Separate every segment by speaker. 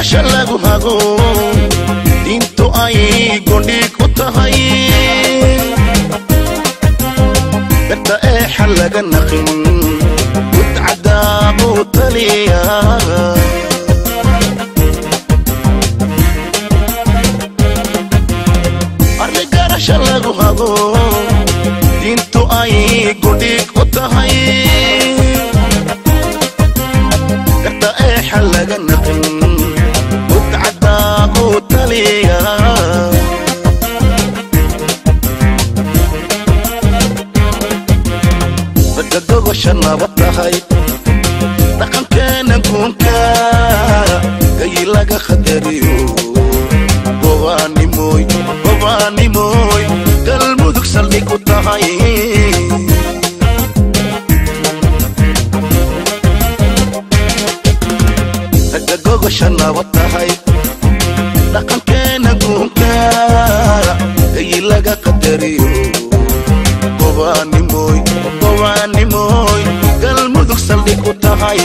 Speaker 1: garasha lagu hago diintu ay gondhiig u tahay garta eexa laga naqin gudcadaabuu taliya arri garasha lagu hago diintu ay gondhiig u tahay garta eexa laga naqin gudcadaabuu taliya ragga gogosha nabad tahay dhaqankeena guunka gayi laga khadariyo gobaanimoy gobaanimoy galmudug saldhig u tahay ragga gogosha nabad tahay dhaqankeena guunka gayi laga qadariyo gobaanimoy gobaanimoy galmudug saldhig u tahay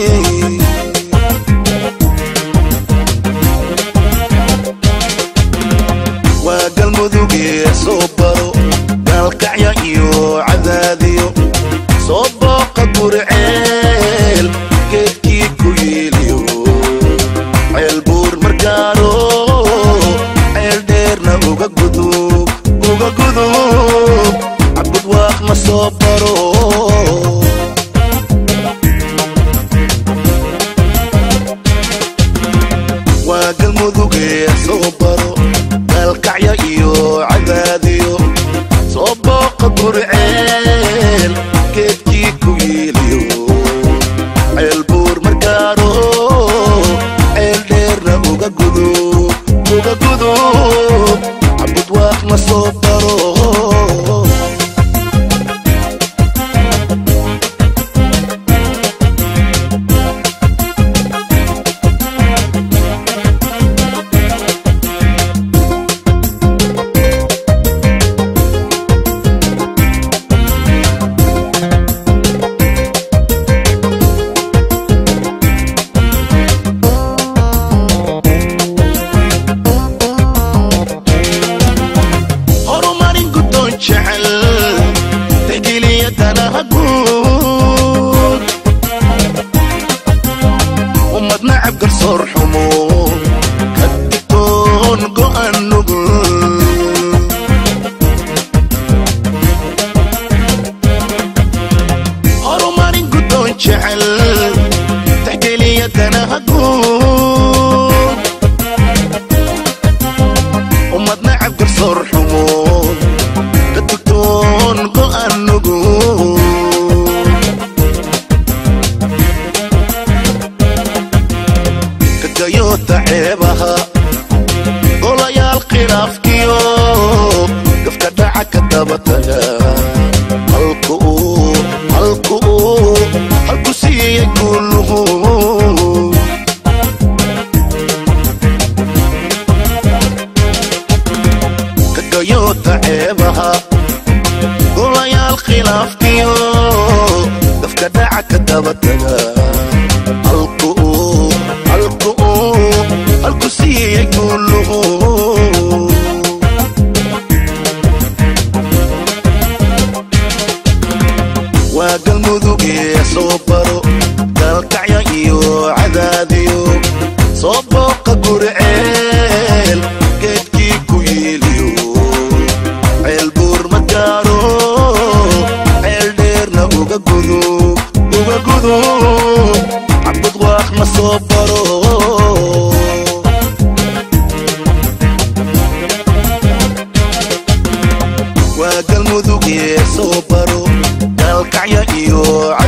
Speaker 1: waa galmudugee soo baro gaalkacya iyo cadaadiyo soo booqa gurceel geedkii ku yiiliyo ceel buur margaaro ceel dheerna uga gudub uga gudub cabud waaq ma soo baro waa galmudugee soo baro gaalkacya iyo cadaadiyo soo booqa gurceel geedkii ku yiiliyo ceel buur margaaro ceel dheerna uga gudub uga gudub cabud waaq ma soo baro horumarin guddoon jecel tegeliya danaha guud ummad nacab garsoor xumo ka digtoon go'an nugul horumarin guddoon jecel tegeliya danaha guud ummad nacab garsoor xumo ka digtoon go'an nugul kagayoota ceebaha golayaal khilaafkiyo gafka dhaca ka daba taga halku uu halku uu halku siiyey guuluhu kagayoota ceebaha golayaal khilaafkiyo gafka dhaca ka daba taga halku uu halku uu halku siiyey guuluhu waa galmudugee soo baro gaalkacya iyo cadaadiyo soo booqa gurceel geedkii ku yiiliyo ceel buur margaaro ceel dheerna uga gudub uga gudub cabud waaq ma soo baro waa galmudugee soo baro gaalkacya iyo